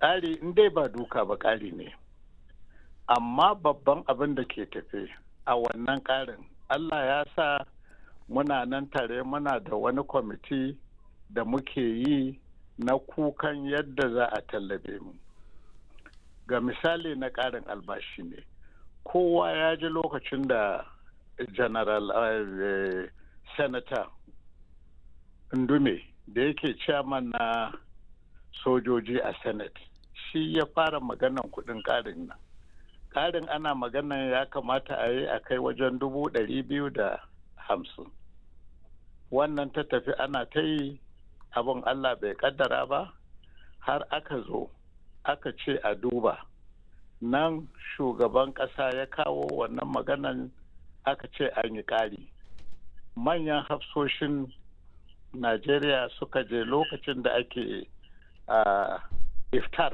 ƙari in dai ba duka ba ƙari ne amma babban abin da ke tafe a wannan ƙarin allah ya sa muna nan tare muna da wani kwamiti da muke yi na kukan yadda za a tallabe mu ga misali na ƙarin albashi ne kowa ya ji lokacin da general uh, senator ndume da yake chairman na sojoji a senate shi ya fara maganan kudin ƙarin nan ƙarin ana maganan ya kamata a yi a kai wajen dubu ɗari biyu da hamsin wannan ta tafi ana ta yi abin allah bai kaddara ba har aka zo aka ce a duba nan shugaban ƙasa ya kawo wannan maganan aka ce an yi ƙari manyan hafsoshin najeriya suka je lokacin da ake uh, iftar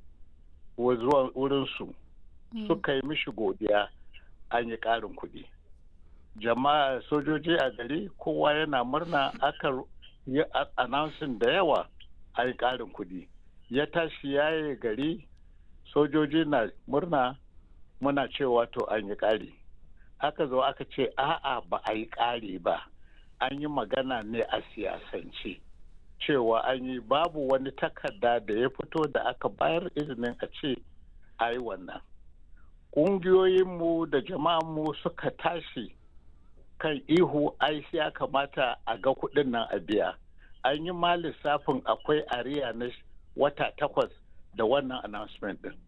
zuwa wurinsu mm. suka yi mishi godiya an yi ƙarin kuɗi jama'a sojoji a gari kowa yana murna aka yi announcing da yawa a yi ƙarin kuɗi ya tashi yaye gari sojoji na murna muna cewa to an yi ƙari aka zo aka ce a'a ba a yi ƙari ba an yi magana ne a siyasance cewa an yi babu wani takarda da ya fito da aka bayar izinin a ce a yi wannan ƙungiyoyinmu da jama'anmu suka tashi kan ihu ai ya kamata a ga kuɗin nan a biya an yi ma lissafin akwai ariya na wata takwas da wannan announcement din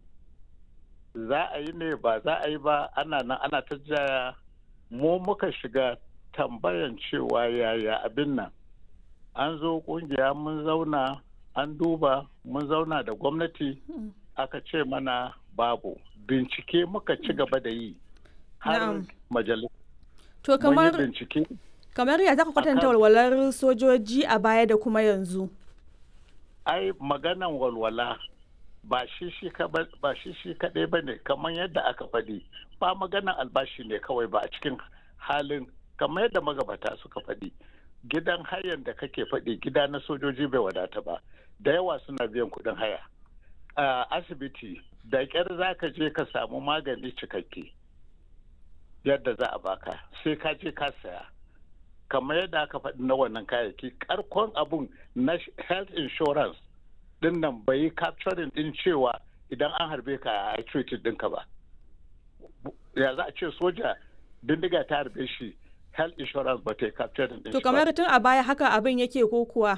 za a yi ne ba za a yi ba ana nan ana ta jaya mu muka shiga tambayan cewa yaya abin nan an zo kungiya mun zauna an duba mun zauna da gwamnati aka ce mana babu bincike muka ci gaba da yi har majalis to kamar kamar ya zaka kwatanta walwalar sojoji a baya da kuma yanzu ai maganan walwala ba shi shi kaɗai ba ne kamar yadda aka faɗi ba maganan albashi ne kawai ba a cikin halin kamar yadda magabata suka faɗi gidan hayan da kake faɗi gida na sojoji bai wadata ba da yawa suna biyan kuɗin haya a asibiti da ƙyar za ka je ka samu magani cikakke yadda za a baka sai ka je ka saya kamar yadda aka faɗi na wannan kayayyaki karkon abun na health insurance din nan bai yi capturing din cewa idan an harbe ka a treated ɗinka ba ya za a ce soja bindiga ta harbe shi health insurance ba ta yi capturing din to kamar tun a baya haka abin yake ko kuwa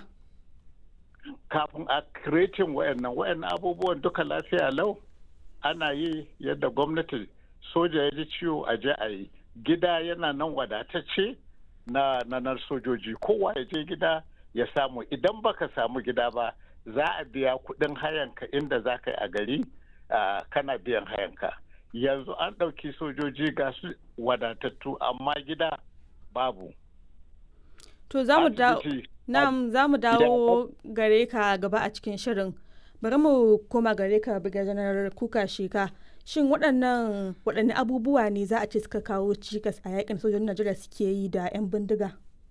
kafin a creating wayannan wayannan abubuwan duka lafiya lau ana yi yadda gwamnati soja ya ji ciwo a je a yi gida yana nan wadatacce na nanar sojoji kowa ya je gida ya samu idan baka samu gida ba za a biya kudin hayanka inda za ka yi a gari kana biyan hayanka yanzu an ɗauki sojoji ga su wadatattu amma gida babu to za mu dawo gare ka gaba a cikin shirin bari mu koma gare ka janar kuka sheka shin waɗannan waɗanne abubuwa ne za a ce suka kawo cikas a yakin sojojin najeriya suke yi da 'yan bindiga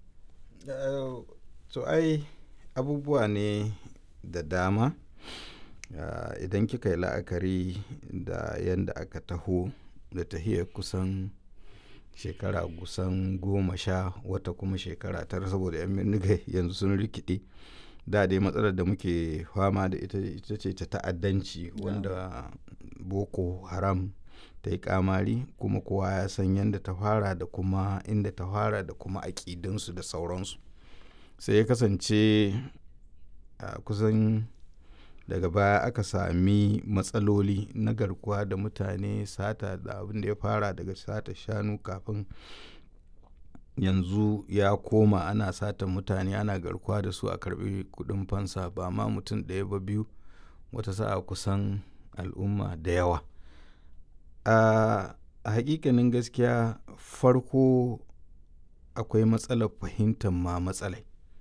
to ai abubuwa ne da dama idan kika yi la'akari da yadda aka taho da tahiyar kusan shekara kusan goma sha wata kuma shekara tara saboda 'yan bindiga yanzu sun rikide da dai matsalar da muke fama da ita ita ce ta ta'addanci wanda boko haram ta yi kamari kuma kowa ya san yadda ta fara da kuma inda ta fara da kuma aƙidinsu da sauransu sai ya kasance a kusan daga baya aka sami matsaloli na garkuwa da mutane sata da abin da ya fara daga sata shanu kafin yanzu ya koma ana sata mutane ana garkuwa da su a karbi kudin fansa ba ma mutum ɗaya ba biyu wata sa'a kusan al'umma da yawa a hakikanin gaskiya farko akwai matsalar fahimtar ma matsalai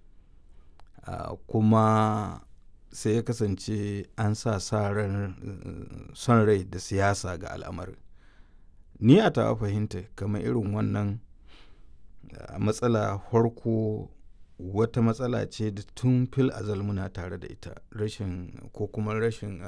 kuma sai ya kasance an sa sa ran son rai da siyasa ga al'amarin ni a tawa fahimta kamar irin wannan matsala farko wata matsala ce da tun fil azal muna tare da ita rashin ko kuma rashin